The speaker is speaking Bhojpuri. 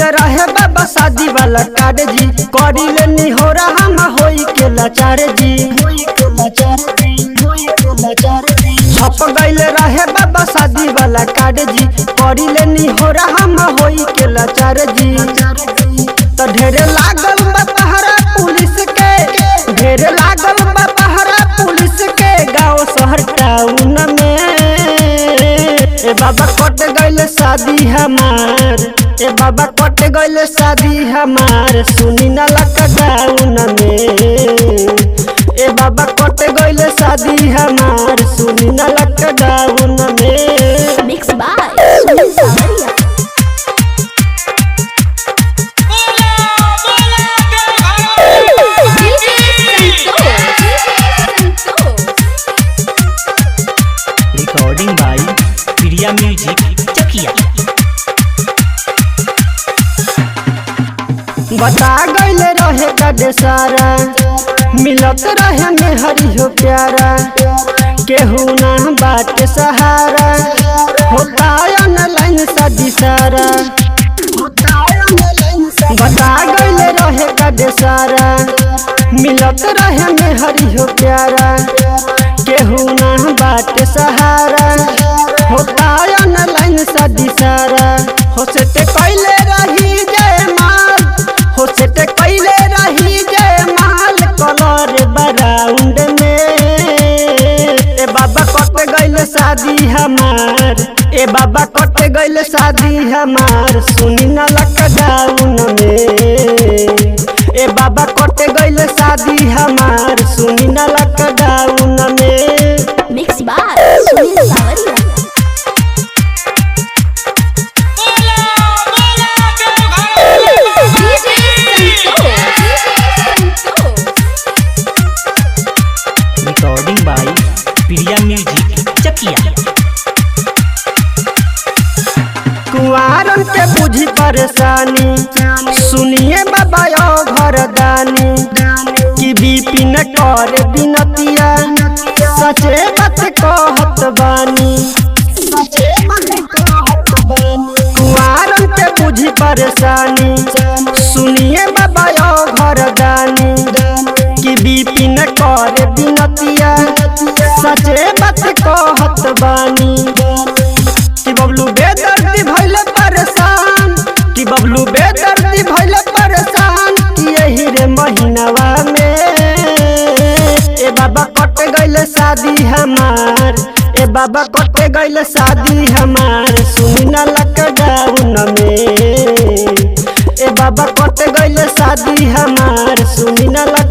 गइले रहे बाबा शादी वाला कार्ड जी करी ले निहोरा हम होई के लाचार जी छप गइले रहे बाबा शादी वाला कार्ड जी करी ले निहोरा हम होई के लाचार जी त ढेरे लागल बा पहरा पुलिस के ढेरे लागल बा पहरा पुलिस के गांव शहर टाउन में ए बाबा कट गइले शादी हमार ए बाबा कट गइले शादी हमार सुनी ना लॉकडाउन में ए बाबा कट गइले शादी हमार सुनी ना लॉकडाउन में Mixed by Sunil Samaria. DJ Santosh. Recording by Priya music Chakiya बता गइले रहे कदे सारा मिलत रहे में हरी हो प्यारा केहू ना बात सहारा होता ऑनलाइन शादी सारा बता गइले रहे कदे सारा मिलत रहे में हरी हो प्यारा केहू ना बात सहारा होता ऑनलाइन शादी सारा हो से ते कइले रही जय माल हो से ते कइले रही जय माल कलर बराउंड में ए बाबा कट गइले शादी हमार ए बाबा कट गइले शादी हमार सुनी ना लॉकडाउन में ए बाबा कट गइले शादी हमार सुनी ना लॉकडाउन में Mixed by Sunil Samaria. DJ Santosh. Recording by Priya music Chakiya कुआरन के बुझी परेशानी सुनिए बाबा यो घर दानी कि बीपी न कर बिनतिया सचे बात कहत बानी कुआरन के बुझी परेशानी सुनिए बाबा यो घर दानी कि बीपी न कर बिनतिया सचे बात कहत बानी कि बबलू बेदर्दी भइले परेशान कि बबलू बेदर्दी भइले परेशान कि यही रे महीनावा में ए बाबा कट गइले शादी हमार ए बाबा कट गइले शादी हमार सुनी ना लॉकडाउन में ए बाबा कट गइले शादी हमार सुनी ना